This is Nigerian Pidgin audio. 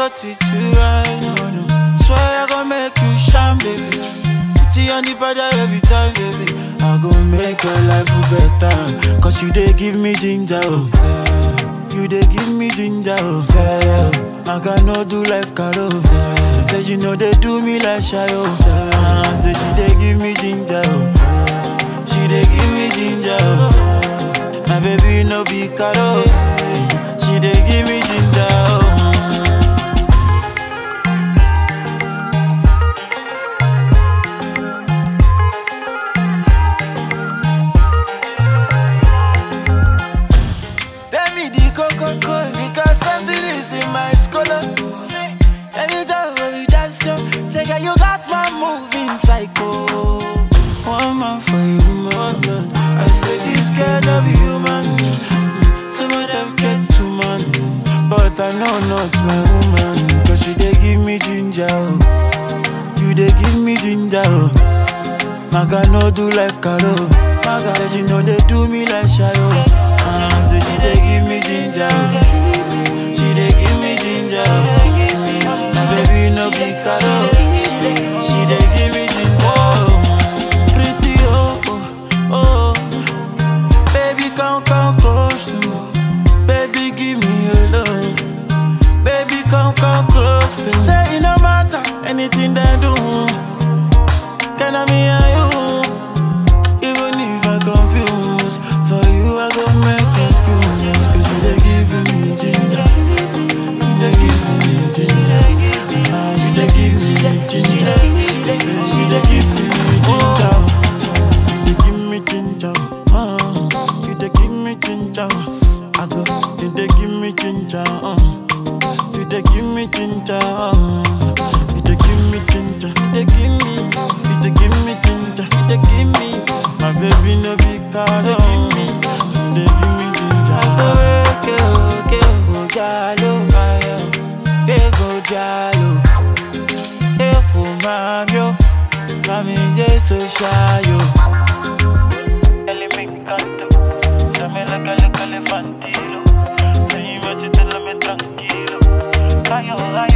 spot with you right now. No. Swear I gon' make you shine, baby. Put you on the body every time, baby. I gon' make your life better. Cause you dey give me ginger, oh. Say, you dey give me ginger, oh. Say, I got no do like Carol. Say, say you know they do me like Shayo. Say, ah, say she dey give me ginger, oh. Say, she dey give me ginger, oh. My baby no be Carol. She dey give me ginger, oh. Tell me the coco because something is in my scholar. Anytime when we dance, yo, say girl you got my moving psycho. One man for you, man. I say this girl no be human. Some of them get too man, but I know not my woman. Cause she dey give me ginger, oh. you dey give me ginger. Oh. Maga no do like Karo. Maga say she know they do me like Shayo. Ah, say she dey give me ginger. She dey give me ginger. My baby no be Karo. She dey, she dey give me ginger. Pretty oh oh oh. Baby come come close to me. Baby give me your love. Baby come come close to me. Say it no matter anything they do. Can I me and you? Even if I confuse, for you I go make excuse. Cause you they giving me ginger. You they giving me ginger. Ah, You they giving me ginger. Say you they giving me ginger. You they give me ginger. Ah, You they give me ginger. I go, you they give me ginger. ah. You they give me ginger. ah. You they give me ginger. You they give me. You they give me ginger. You they give me. My baby no be card. You give me. You they give me ginger. Okay, okay, oh, jalo, ayo. Hey, go jalo. Hey, go mamio. Mami, jesu shayo. Ele me encanta, dame la calle calefantilo. Ahí me tranquilo. Ay, oh, ay,